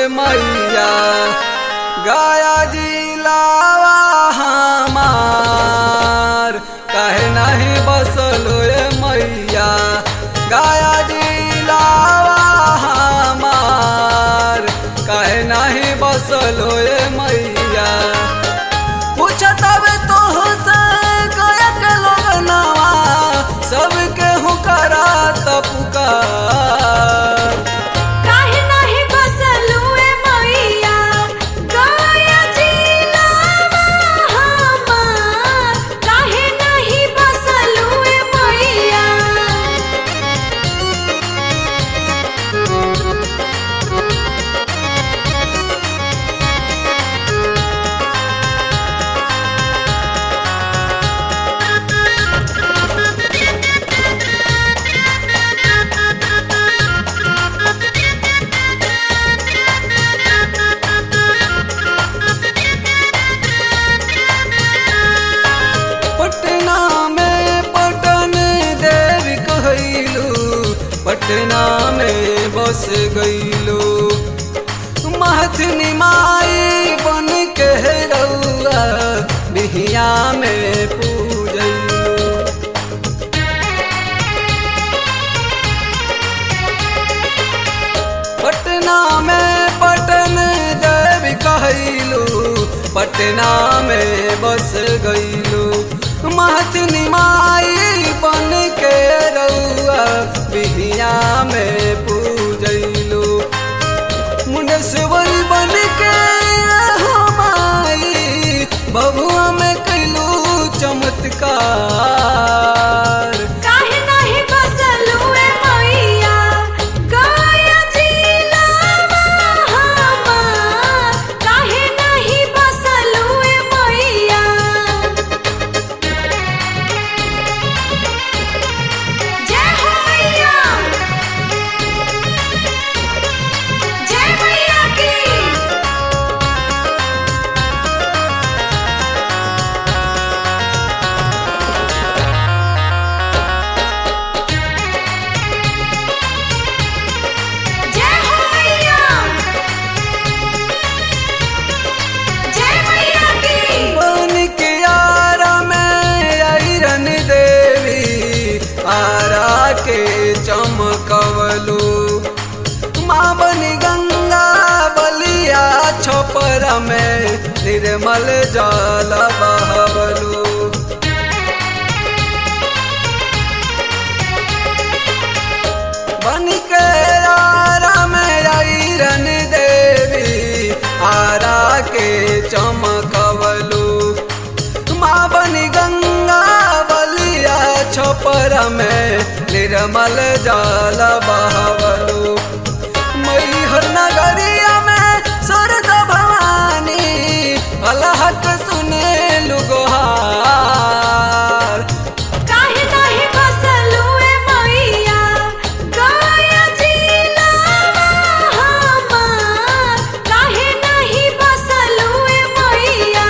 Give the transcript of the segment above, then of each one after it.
मैया गाया जिलावा हमार कहे नहीं बसलो ए मैया गाया जिलावा हमार कहे नहीं बसलो ए मैया पूछत हवे तोहसे गया के लोगनवा सबके हुकरा पुकार काहे नाही बसलुए मैया गाया जिलावा हमार काहे नाही बसलुए मैया पटना में पटन देवी कहलू पटना में बस गईलू महथनी माई बन के रउआ बिहिया में पूजलू पटना में पटन देवी कहलू पटना में बस गईलू महतनी माई बन के रउआ बिहिया में पूजलू मुंडेश्वरी बन के हो माई बबुआ में कैलू चमत्कार काहे नाही बसलुए मैया गाया जिलावा हमार काहे नाही बसलुए मैया जय हो मैया जय मैया की जय हो मैया जय मैया की बन के आरा में आयरन देवी आरा के चमकवलू माँ बनी गंगा बलिया छपर में निर्मल जल बहवलू बन के आरा में आयरन देवी आरा के चमकवलू माँ बनी गंगा बलिया छपर में निर्मल जल बहवलू मैहर नगरिया में सरद भवानी अलहक सुने लुगोहार काहे नाही बसलुए मैया गाया जिलावा हमार काहे नाही बसलुए मैया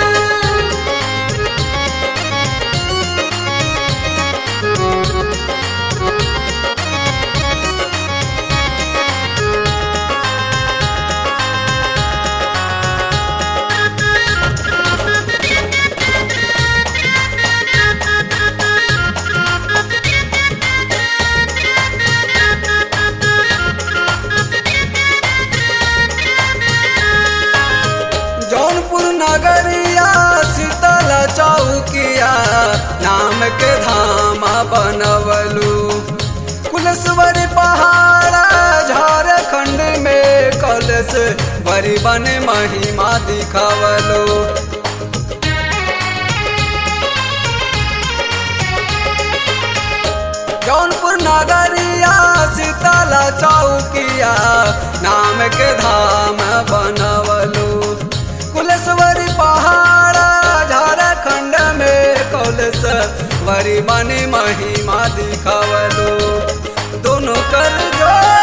जौनपुर नगरिया शीतल चौकिया नाम के धाम बनवलू कुलस्वर पहाड़ा झारखंड में कलश बड़ी बन महिमा दिखावलू जौनपुर नगरिया शीतल चौकिया नाम के धाम बनवलू कुलेश्वरी पहाड़ा झारखंड में कौलेश्वरी बनी महिमा दिखावलू दोनों कर जोड़